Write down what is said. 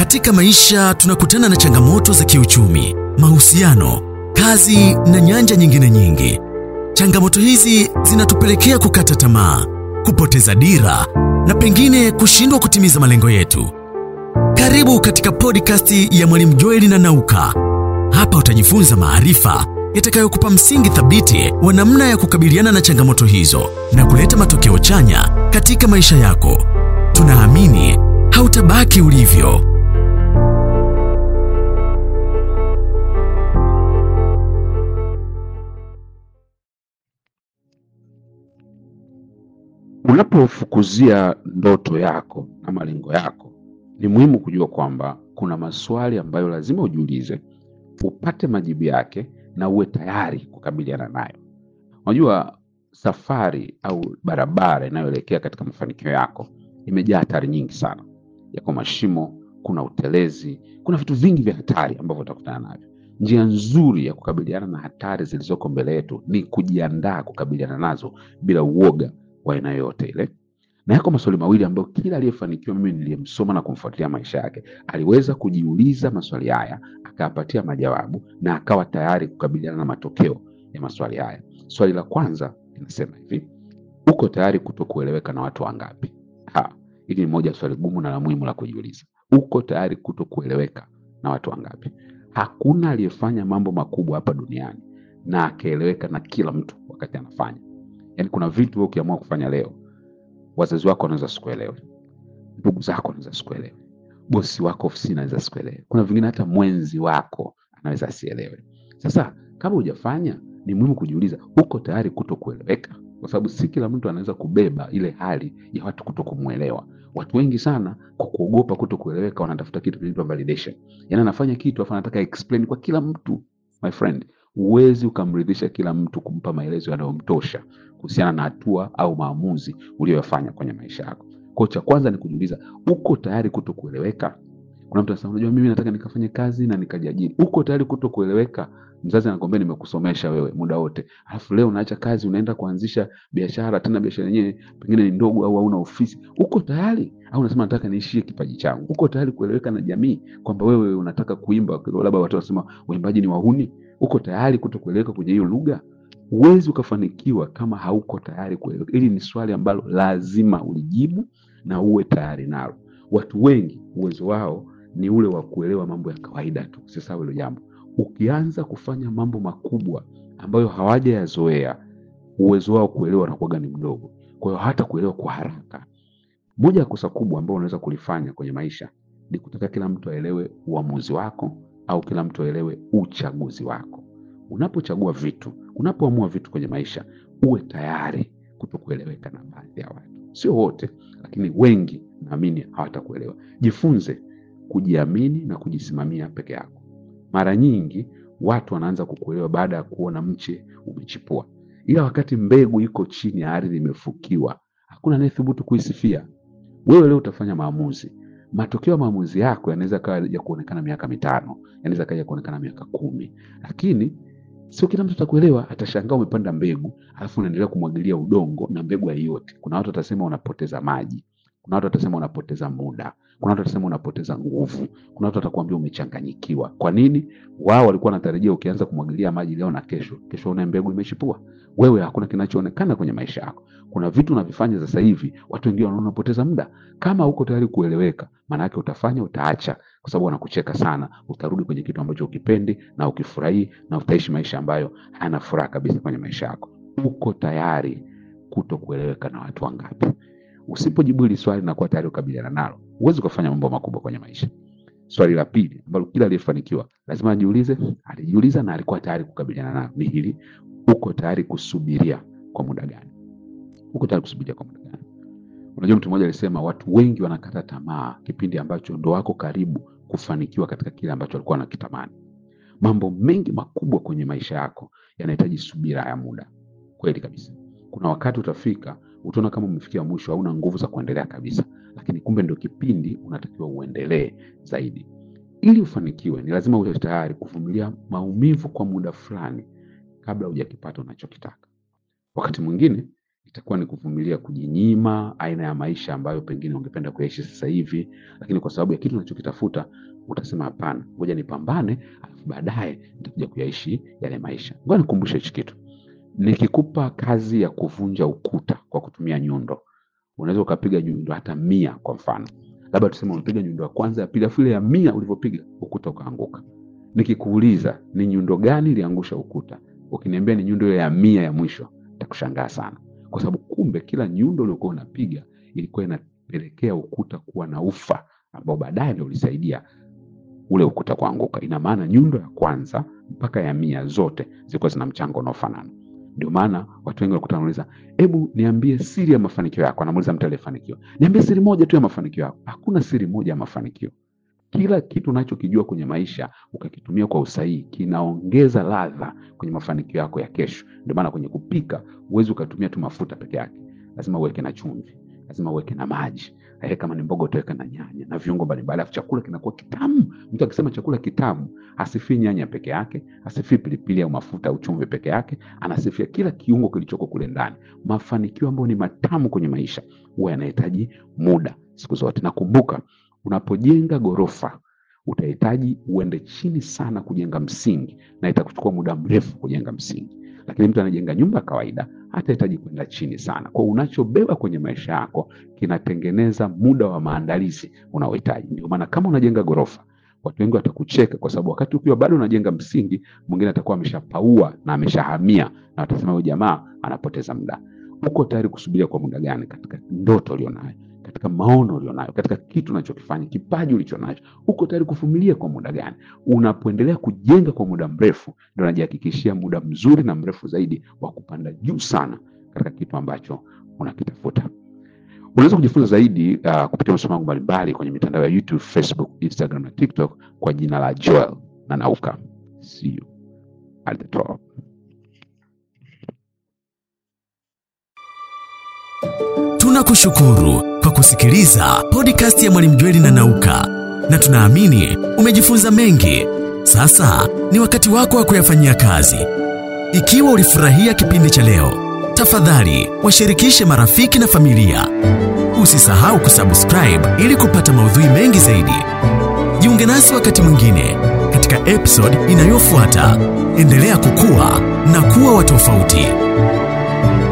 Katika maisha tunakutana na changamoto za kiuchumi, mahusiano, kazi na nyanja nyingine nyingi. Changamoto hizi zinatupelekea kukata tamaa, kupoteza dira na pengine kushindwa kutimiza malengo yetu. Karibu katika podcast ya Mwalimu Joeli na Nauka. Hapa utajifunza maarifa yatakayokupa msingi thabiti wa namna ya kukabiliana na changamoto hizo na kuleta matokeo chanya katika maisha yako. Tunaamini hautabaki ulivyo. Unapofukuzia ndoto yako na malengo yako, ni muhimu kujua kwamba kuna maswali ambayo lazima ujiulize, upate majibu yake na uwe tayari kukabiliana nayo. Unajua, safari au barabara inayoelekea katika mafanikio yako imejaa hatari nyingi sana. Yako mashimo, kuna utelezi, kuna vitu vingi vya hatari ambavyo utakutana navyo. Njia nzuri ya kukabiliana na hatari zilizoko mbele yetu ni kujiandaa kukabiliana nazo bila uoga wa aina yoyote ile. Na yako maswali mawili ambayo kila aliyefanikiwa mimi niliyemsoma na kumfuatilia maisha yake aliweza kujiuliza maswali haya, akayapatia majawabu na akawa tayari kukabiliana na matokeo ya maswali haya. Swali la kwanza linasema hivi: uko tayari kutokueleweka na watu wangapi? Ha, hili ni moja ya swali gumu na la muhimu la kujiuliza. Uko tayari kutokueleweka na watu wangapi? Hakuna aliyefanya mambo makubwa hapa duniani na akaeleweka na kila mtu wakati anafanya. Yaani kuna vitu wewe ukiamua kufanya leo, wazazi wako wanaweza sikuelewe, ndugu zako wanaweza sikuelewe, bosi wako ofisini anaweza sikuelewe, kuna vingine hata mwenzi wako anaweza asielewe. Sasa kama hujafanya, ni muhimu kujiuliza, uko tayari kuto kueleweka? Kwa sababu si kila mtu anaweza kubeba ile hali ya watu kuto kumwelewa. Watu wengi sana kwa kuogopa kuto kueleweka wanatafuta kitu kinaitwa validation, yaani anafanya kitu afu anataka explain kwa kila mtu. My friend, huwezi ukamridhisha kila mtu kumpa maelezo yanayomtosha kuhusiana na hatua au maamuzi uliyoyafanya kwenye maisha yako. Kwa hiyo cha kwanza ni kujiuliza, uko tayari kuto kueleweka? Kuna mtu anasema, unajua mimi nataka nikafanye kazi na nikajiajiri. Uko tayari kuto kueleweka? Mzazi anakwambia nimekusomesha wewe muda wote, alafu leo unaacha kazi unaenda kuanzisha biashara, tena biashara yenyewe pengine ni ndogo au hauna ofisi. Uko tayari? Au unasema nataka niishie kipaji changu? Uko tayari kueleweka na jamii kwamba wewe unataka kuimba, labda watu wanasema waimbaji ni wahuni? Uko tayari kuto kueleweka kwenye hiyo lugha? Huwezi ukafanikiwa kama hauko tayari kueleweka. Hili ni swali ambalo lazima ulijibu na uwe tayari nalo. Watu wengi uwezo wao ni ule wa kuelewa mambo ya kawaida tu. Usisahau hilo jambo. Ukianza kufanya mambo makubwa ambayo hawajayazoea, uwezo wao kuelewa unakuwaga ni mdogo, kwa hiyo hata kuelewa kwa haraka. Moja ya kosa kubwa ambalo unaweza kulifanya kwenye maisha ni kutaka kila mtu aelewe uamuzi wako au kila mtu aelewe uchaguzi wako. Unapochagua vitu, unapoamua vitu kwenye maisha, uwe tayari kutokueleweka na baadhi ya watu, sio wote, lakini wengi naamini hawatakuelewa. Jifunze kujiamini na kujisimamia peke yako. Mara nyingi watu wanaanza kukuelewa baada ya kuona mche umechipua, ila wakati mbegu iko chini ya ardhi imefukiwa, hakuna anayethubutu kuisifia. Wewe leo utafanya maamuzi, matokeo ya maamuzi yako yanaweza kawa ya kuonekana miaka mitano, yanaweza kaja kuonekana miaka kumi, lakini sio kila mtu atakuelewa. Atashangaa umepanda mbegu alafu unaendelea kumwagilia udongo na mbegu haioti. Kuna watu watasema unapoteza maji, kuna watu watasema unapoteza muda, kuna watu watasema unapoteza nguvu, kuna watu watakuambia umechanganyikiwa. Kwa nini? Wao walikuwa wanatarajia ukianza kumwagilia maji leo na kesho, kesho una mbegu imechipua. Wewe hakuna kinachoonekana kwenye maisha yako. Kuna vitu unavifanya sasa hivi, watu wengine wanaona unapoteza muda. Kama huko tayari kueleweka, maana yake utafanya, utaacha, kwa sababu wanakucheka sana. Utarudi kwenye kitu ambacho ukipendi na ukifurahii, na utaishi maisha ambayo hayana furaha kabisa kwenye maisha yako. Uko tayari kuto kueleweka na watu wangapi? Usipojibu hili swali na kuwa tayari kukabiliana nalo, huwezi ukafanya mambo makubwa kwenye maisha. Swali la pili ambalo kila aliyefanikiwa lazima ajiulize, alijiuliza na alikuwa tayari kukabiliana nalo ni hili: uko tayari kusubiria kwa muda gani? Uko tayari kusubiria kwa muda gani? Unajua, mtu mmoja alisema watu wengi wanakata tamaa kipindi ambacho ndo wako karibu kufanikiwa katika kile ambacho walikuwa wanakitamani. Mambo mengi makubwa kwenye maisha yako yanahitaji subira ya muda. Kweli kabisa, kuna wakati utafika utaona kama umefikia mwisho, hauna nguvu za kuendelea kabisa, lakini kumbe ndio kipindi unatakiwa uendelee zaidi. Ili ufanikiwe, ni lazima uwe tayari kuvumilia maumivu kwa muda fulani kabla hujakipata unachokitaka. Wakati mwingine itakuwa ni kuvumilia kujinyima aina ya maisha ambayo pengine ungependa kuyaishi sasa hivi, lakini kwa sababu ya kitu unachokitafuta utasema hapana, ngoja nipambane, alafu baadaye nitakuja kuyaishi yale maisha. Ngoja nikumbushe hichi kitu. Nikikupa kazi ya kuvunja ukuta kwa kutumia nyundo, unaweza ukapiga nyundo hata mia kwa mfano, labda tuseme umepiga nyundo ya kwanza, ya pili, alafu ile ya mia ulivyopiga ukuta ukaanguka. Nikikuuliza ni nyundo gani iliangusha ukuta, ukiniambia ni nyundo ile ya mia ya mwisho, nitakushangaa sana, kwa sababu kumbe kila nyundo uliokuwa unapiga ilikuwa inapelekea ukuta kuwa na ufa ambao baadaye ndio ulisaidia ule ukuta kuanguka. Ina maana nyundo ya kwanza mpaka ya mia zote zilikuwa zina mchango unaofanana. Ndio maana watu wengi wanakuta wanauliza, hebu niambie siri ya mafanikio yako. Anamuuliza mtu aliyefanikiwa, niambie siri moja tu ya mafanikio yako. Hakuna siri moja ya mafanikio. Kila kitu unachokijua kwenye maisha ukakitumia kwa usahihi kinaongeza ladha kwenye mafanikio yako ya kesho. Ndio maana kwenye kupika huwezi ukatumia tu mafuta peke yake, lazima uweke na chumvi, lazima uweke na maji eh, kama ni mboga utaweka na nyanya na viungo mbalimbali, alafu chakula kinakuwa kitamu. Mtu akisema chakula kitamu hasifii nyanya peke yake, hasifii pilipili au mafuta au chumvi peke yake, anasifia kila kiungo kilichoko kule ndani. Mafanikio ambayo ni matamu kwenye maisha huwa yanahitaji muda siku zote. Nakumbuka unapojenga ghorofa utahitaji uende chini sana kujenga msingi, na itakuchukua muda mrefu kujenga msingi. Lakini mtu anajenga nyumba ya kawaida hatahitaji kwenda chini sana. Kwa unachobeba kwenye maisha yako kinatengeneza muda wa maandalizi unaohitaji. Ndio maana kama unajenga ghorofa, watu wengi watakucheka, kwa sababu wakati ukiwa bado unajenga msingi, mwingine atakuwa ameshapaua na ameshahamia, na watasema huyu jamaa anapoteza muda. Uko tayari kusubiria kwa muda gani katika ndoto ulionayo, katika maono ulionayo, katika kitu unachokifanya, kipaji ulichonacho? Uko tayari kuvumilia kwa muda gani? Unapoendelea kujenga kwa muda mrefu, ndio unajihakikishia muda mzuri na mrefu zaidi wa kupanda juu sana katika kitu ambacho unakitafuta. Unaweza kujifunza zaidi uh, kupitia masomo yangu mbalimbali kwenye mitandao ya YouTube, Facebook, Instagram na TikTok kwa jina la Joel na Nauka. See you at the top. Tunakushukuru kwa kusikiliza podcast ya Mwalimu Jweli na Nauka, na tunaamini umejifunza mengi. Sasa ni wakati wako wa kuyafanyia kazi. Ikiwa ulifurahia kipindi cha leo, tafadhali washirikishe marafiki na familia. Usisahau kusubscribe ili kupata maudhui mengi zaidi. Jiunge nasi wakati mwingine katika episode inayofuata. Endelea kukua na kuwa wa tofauti.